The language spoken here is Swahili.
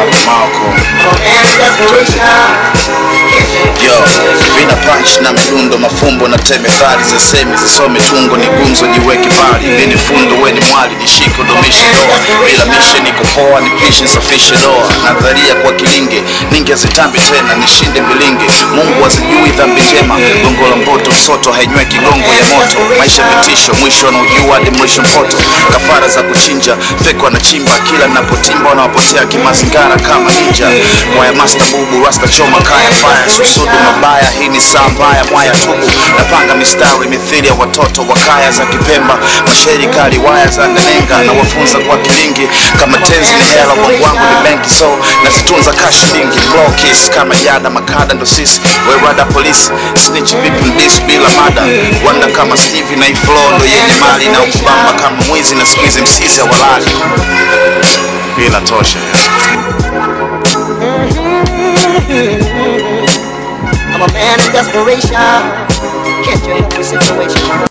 Malcolm. Yo, vina punch na midundo mafumbo na teme thali za semi zisome tungo ni gumzo jiweke mbali vini fundo weni mwali nishike udumishe doa bila mishe niko poa nipishe nsafishe doa nadharia kwa kilinge ninge zitambi tena nishinde milinge mungu azijui dhambi njema gongo la mboto msoto hainywe kigongo ya moto maisha vitisho mwisho anaujua hadi mwisho mpoto kafara za kuchinja feko anachimba kila napotimba wanawapotea kimazingara kama ninja mwaya master bubu rasta choma kaya faya susudu mabaya hii ni saa mbaya mwaya tubu napanga mistari mithili ya watoto wa kaya za kipemba mashairi kali waya za ndenenga na wafunza kwa kilingi kama tenzi ni hela bongo wangu ni benki so nazitunza kashilingi blow kiss kama yada makada ndo sisi werada polisi snitch vipi mdis bila mada wanda kama stevie na iflo ndo yenye mali na ukubamba kama mwizi na squeeze msizi awalali bila tosha I'm a man in desperation. Can't you help the situation?